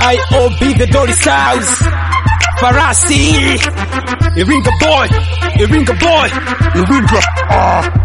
IOB the Dolly Styles Farasi Iringa boy Iringa boy Iringa ah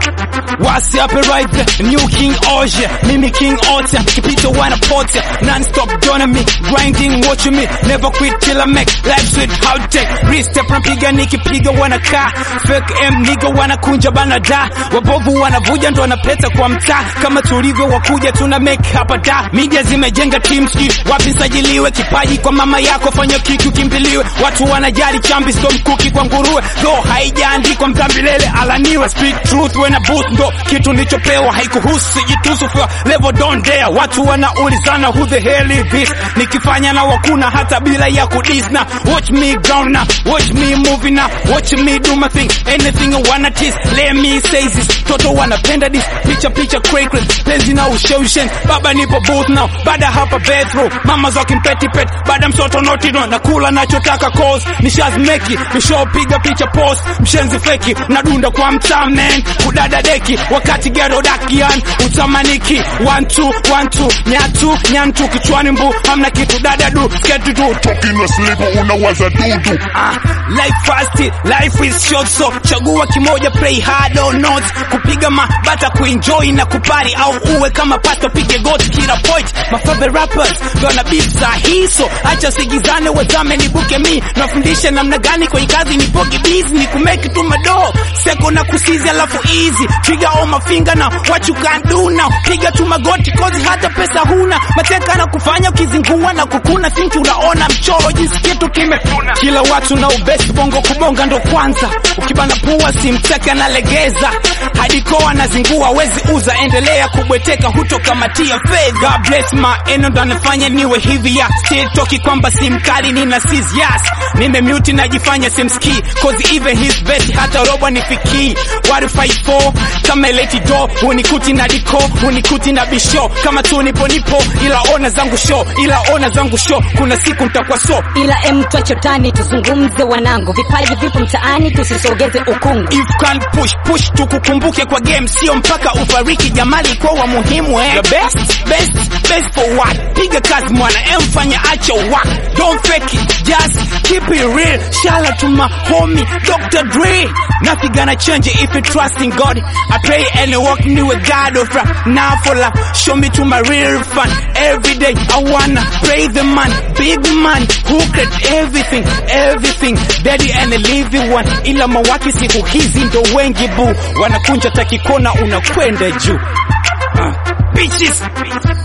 Wasi up right there, new King Oja, mimi King Ota, kipito wanapotea, non-stop joining me, grinding watching me, never quit till I make life sweet how tech, re-step napiga nikipiga wanakaa, fake M nigga wanakunja bana da, wabovu wanavuja ndo wanapeta kwa mtaa, kama tulivyo wakuja tuna make hapa da, media zimejenga team ski, wapi sajiliwe, kipaji kwa mama yako fanya kitu kimbiliwe, watu wanajali chambi sto mkuki kwa nguruwe, though haijaandikwa mtambilele alaniwe, speak truth when I boost ndo kitu nilichopewa haikuhusu jitusu for level don't dare watu wanaulizana who the hell is this nikifanya na wakuna hata bila ya kudis na watch me ground na watch me moving na watch me do my thing anything I wanna tease let me say this toto wanapenda this picha picha cray cray penzi na usheushen baba nipo booth now baada hapa bedroom mama zokin peti pet baada mtoto noti no nakula nachotaka cause nishazmeki nishopiga picha post mshenzi feki nadunda kwa mtaa man kudada deki wakati gero dakian utamaniki one two one two nyatu nyantu kichwani mbu hamna kitu dada du sketi tu Talking asleep unawaza dudu Ah, life fast, life is short so chagua kimoja play hard or not kupiga mabata kuenjoy na kupari au uwe kama pasto pige got kila point my favorite rappers gonna be sahi so acha sigizane wazame nibuke mi nafundisha namna gani kwenye kazi nipoke busy ni kumake tu mado seko na kusizi alafu easy trigger all my finger now what you can do now piga tu magoti kozi hata pesa huna mateka na kufanya ukizingua na kukuna think unaona mchoro jinsi kitu kimetuna kila watu na ubesi bongo kubonga ndo kwanza ukibana pua simteka nalegeza hadi koa nazingua wezi uza endelea kubweteka hutokamatia fedha God bless my eno ndo anafanya niwe hivi ya still toki kwamba si mkali nina sis yes nimemuti najifanya simski cause even his best hata robo nifikii what if I fall kama leti do unikuti na diko unikuti na bisho kama tu nipo nipo ila ona zangu show ila ona zangu show kuna siku nitakuwa so ila em twachotani tuzungumze wanangu vipaji vipo mtaani tusisogeze ukungu if can push push tukukumbuke kwa game sio mpaka ufariki jamali kwa wa muhimu eh. The best best best for what piga kazi mwana emfanya acha work don't fake it just keep it real shout out to my homie Dr. Dre nothing gonna change it if you trust in God I pray and walk me with God of rap now for love show me to my real fun every day I wanna pray the man big man who create everything everything daddy and a living one ila mawaki siku hizi ndo wengi bu wanakunja takikona unakwenda juu uh, bitches